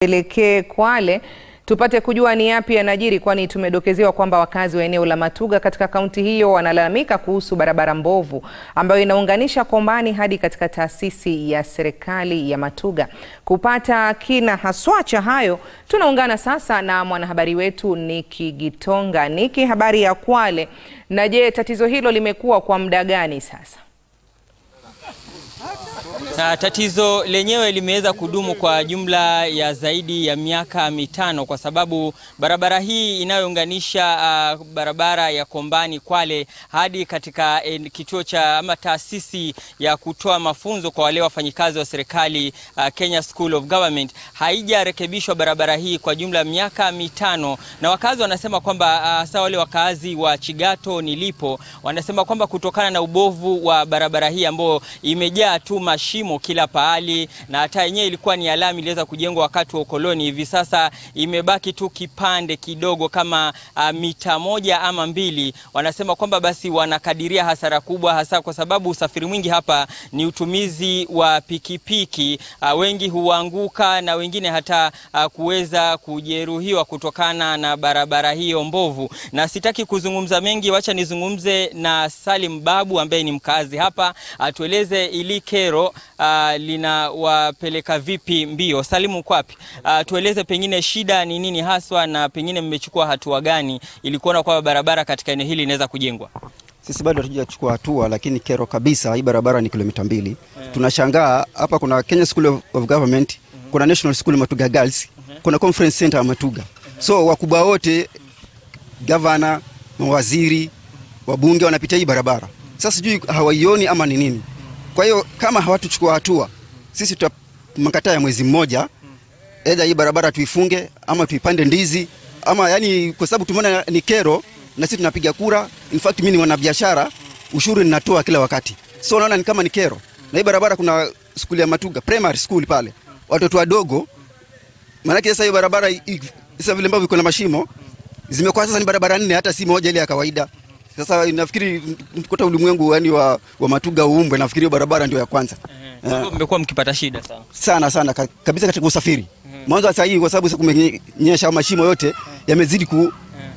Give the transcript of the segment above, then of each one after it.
Elekee Kwale tupate kujua ni yapi yanajiri, kwani tumedokezewa kwamba wakazi wa eneo la Matuga katika kaunti hiyo wanalalamika kuhusu barabara mbovu ambayo inaunganisha Kombani hadi katika taasisi ya serikali ya Matuga. Kupata kina haswa cha hayo, tunaungana sasa na mwanahabari wetu Niki Gitonga. Niki, habari ya Kwale, na je, tatizo hilo limekuwa kwa muda gani sasa? Na tatizo lenyewe limeweza kudumu kwa jumla ya zaidi ya miaka mitano kwa sababu barabara hii inayounganisha uh, barabara ya Kombani Kwale hadi katika eh, kituo cha ama taasisi ya kutoa mafunzo kwa wale wafanyikazi wa serikali uh, Kenya School of Government haijarekebishwa barabara hii kwa jumla ya miaka mitano, na wakazi wanasema kwamba hasa uh, wale wakazi wa Chigato nilipo wanasema kwamba kutokana na ubovu wa barabara hii ambayo imejaa tu mashimo kila pahali na hata yenyewe ilikuwa ni alama iliweza kujengwa wakati wa ukoloni. Hivi sasa imebaki tu kipande kidogo kama uh, mita moja ama mbili. Wanasema kwamba basi wanakadiria hasara kubwa, hasa kwa sababu usafiri mwingi hapa ni utumizi wa pikipiki. Uh, wengi huanguka na wengine hata uh, kuweza kujeruhiwa kutokana na barabara hiyo mbovu. Na sitaki kuzungumza mengi, wacha nizungumze na Salim Babu ambaye ni mkazi hapa, atueleze ili kero uh, linawapeleka vipi mbio. Salimu, uko wapi? Uh, tueleze pengine shida ni nini haswa na pengine mmechukua hatua gani ili kuona kwamba barabara katika eneo hili inaweza kujengwa? Sisi bado hatujachukua hatua, lakini kero kabisa, hii barabara ni kilomita mbili. Yeah. Tunashangaa hapa kuna Kenya School of, of Government, mm -hmm. kuna National School Matuga Girls, mm -hmm. kuna Conference Center ya Matuga. Mm -hmm. So wakubwa wote, gavana, mawaziri, wabunge wanapita hii barabara. Sasa sijui hawaioni ama ni nini. Kwa hiyo kama hawatuchukua hatua, sisi tutamkataa ya mwezi mmoja, aidha hii barabara tuifunge ama tuipande ndizi ama yani, kwa sababu tumeona ni kero na sisi tunapiga kura. In fact mimi ni mwanabiashara, ushuru ninatoa kila wakati, so naona ni kama ni kero. Na hii barabara kuna skuli ya Matuga primary school pale, watoto wadogo, maanake sasa hii barabara sasa vile ambavyo iko na mashimo zimekuwa sasa ni barabara nne, hata si moja ile ya kawaida. Sasa nafikiri kuta ulimwengu yani wa, wa Matuga uumbwe, nafikiri barabara ndio ya kwanza. Uh, mmekuwa mkipata shida sana sana sana kabisa katika usafiri mwanzo wa saa hii, kwa sababu sasa kumenyesha, mashimo yote yamezidi ku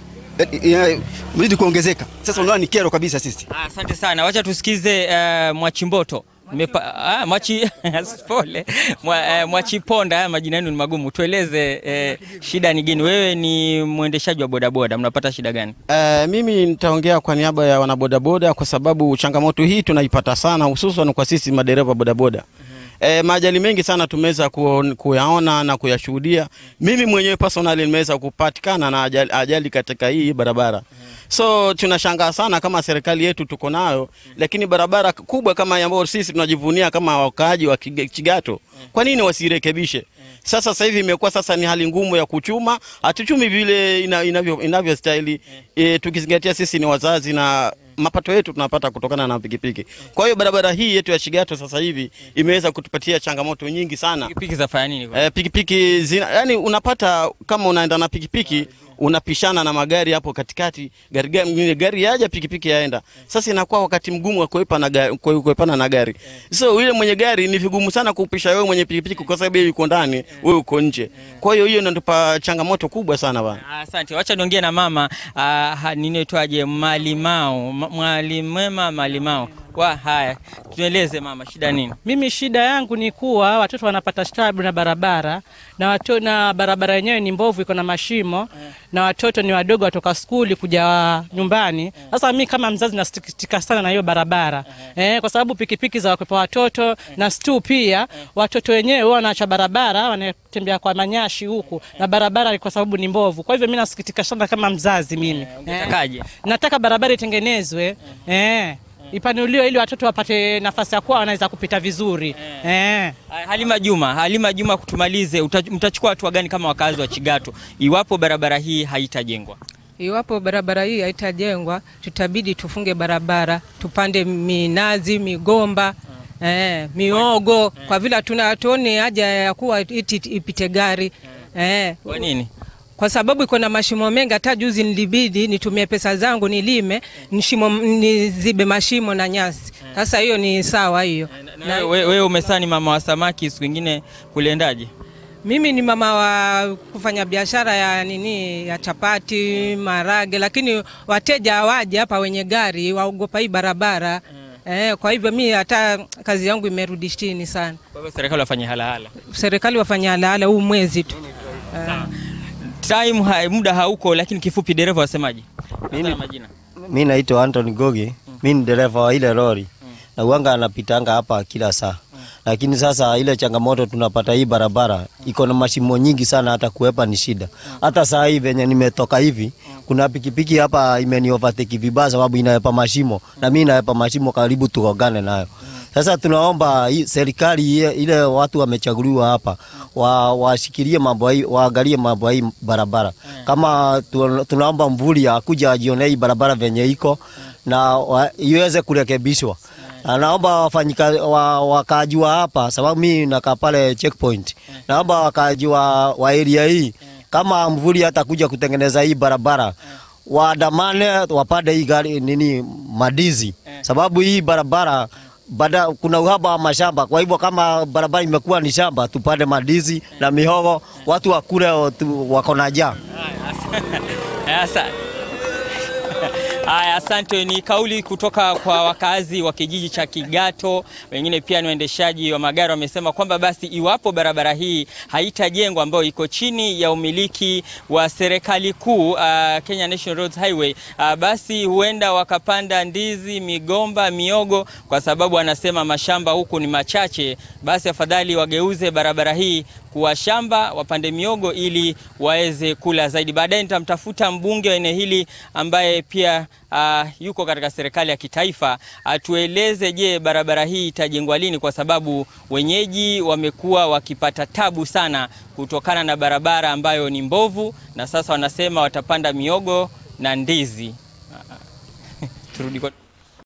yamezidi kuongezeka. Sasa unaona ni kero kabisa sisi. Asante ah, sana. Wacha tusikize uh, Mwachimboto Mepa, ah, mwachi pole mwa, eh, Mwachiponda. Haya majina yenu ni magumu, tueleze eh, shida ni gani? Wewe ni mwendeshaji wa bodaboda, mnapata shida gani? Eh, mimi nitaongea kwa niaba ya wanabodaboda kwa sababu changamoto hii tunaipata sana, hususan kwa sisi madereva bodaboda. E, maajali mengi sana tumeweza kuyaona na kuyashuhudia. Mimi mwenyewe personally nimeweza kupatikana na ajali, ajali katika hii barabara. So tunashangaa sana kama serikali yetu tuko nayo, lakini barabara kubwa kama ambayo sisi tunajivunia kama wakaaji wa Chigato, kwa nini wasirekebishe? Sasa sasa hivi imekuwa sasa ni hali ngumu ya kuchuma, hatuchumi vile inavyo inavyostahili, e, tukizingatia sisi ni wazazi na mapato yetu tunapata kutokana na pikipiki. Kwa hiyo barabara hii yetu ya Chigato sasa hivi imeweza kutupatia changamoto nyingi sana. Pikipiki zafanya nini? E, pikipiki zina, yani unapata kama unaenda na pikipiki unapishana na magari hapo katikati, gari gari, gari yaja pikipiki yaenda. Sasa inakuwa wakati mgumu wa kuepa na gari, kuepana na gari. So yule mwenye gari ni vigumu sana kupisha wewe mwenye pikipiki kwa sababu yeye yuko ndani, wewe uko nje. Kwa hiyo hiyo inatupa changamoto kubwa sana bana. Asante. Wacha niongee na mama uh, ninaitwaje, Malimao, Mwalimwema Malimao. Wa haya, tueleze mama, shida nini? Mimi shida yangu ni kuwa watoto wanapata tabu na barabara na watu, na barabara yenyewe ni mbovu, iko na mashimo yeah. na watoto ni wadogo, watoka skuli kuja nyumbani. Sasa yeah. mi kama mzazi nasikitika sana na hiyo barabara yeah. eh, kwa sababu pikipiki za wakwepa watoto yeah. na stu pia yeah. watoto wenyewe huwa wanaacha barabara, wanatembea kwa manyashi huku yeah. na barabara kwa sababu ni mbovu. Kwa hivyo mi nasikitika sana kama mzazi mimi yeah. eh, nataka barabara itengenezwe yeah. eh ipanuliwe ili watoto wapate nafasi ya kuwa wanaweza kupita vizuri eh. Eh. Halima Juma, Halima Juma, kutumalize, mtachukua hatua gani kama wakazi wa Chigato iwapo barabara hii haitajengwa? Iwapo barabara hii haitajengwa, tutabidi tufunge barabara, tupande minazi, migomba hmm. eh, miogo hmm. kwa vile hatuoni haja ya kuwa iti ipite gari hmm. eh. Kwa nini? kwa sababu iko na mashimo mengi. Hata juzi nilibidi nitumie pesa zangu nilime nishimo, nizibe mashimo na nyasi. Sasa hiyo ni sawa hiyo. Wewe we, umesani mama wa samaki, siku ingine kuliendaje? Mimi ni mama wa kufanya biashara ya nini ya chapati, marage, lakini wateja hawaje hapa, wenye gari waogopa hii barabara eh. Kwa hivyo mi hata kazi yangu imerudi chini sana. Kwa hivyo serikali wafanye halahala. Serikali wafanya halahala huu mwezi tu. Time ha, muda hauko, lakini kifupi, dereva wasemaje? Mimi majina Mi naitwa Anthony Gogi, mi ni dereva wa ile lori na uanga anapitanga hapa kila saa, lakini sasa ile changamoto tunapata hii barabara iko na mashimo nyingi sana, hata kuepa ni shida. Hata saa hii venye nimetoka hivi, kuna pikipiki hapa imeni overtake vibaya, sababu inaepa mashimo na mi naepa mashimo karibu tugongane nayo. Sasa tunaomba hii serikali ile- ile watu wamechaguliwa hapa wa, washikilie mambo hii, waangalie mambo hii barabara. Kama tu- tunaomba mvuli akuja ajione hii barabara venye iko na wa- iweze kurekebishwa. Na naomba wafanyika wa, wakaaji wa hapa, sababu mimi nakaa pale checkpoint. Naomba wakaaji wa, wa area hii kama mvuli atakuja kutengeneza hii barabara waandamane wapande hii gari nini madizi, sababu hii barabara bada, kuna uhaba wa mashamba. Kwa hivyo kama barabara imekuwa ni shamba, tupande madizi na mihogo, watu wakule tu- wako na njaa. Asa- Haya, asante. Ni kauli kutoka kwa wakazi wa kijiji cha Kigato, wengine pia ni waendeshaji wa magari, wamesema kwamba basi iwapo barabara hii haitajengwa, ambayo iko chini ya umiliki wa serikali kuu uh, Kenya National Roads Highway, uh, basi huenda wakapanda ndizi, migomba, miogo, kwa sababu anasema mashamba huku ni machache. Basi afadhali wageuze barabara hii kuwa shamba, wapande miogo ili waweze kula zaidi. Baadaye nitamtafuta mbunge wa eneo hili ambaye pia uh, yuko katika serikali ya kitaifa atueleze, je, barabara hii itajengwa lini? Kwa sababu wenyeji wamekuwa wakipata tabu sana kutokana na barabara ambayo ni mbovu, na sasa wanasema watapanda miogo na ndizi. Turudi kwa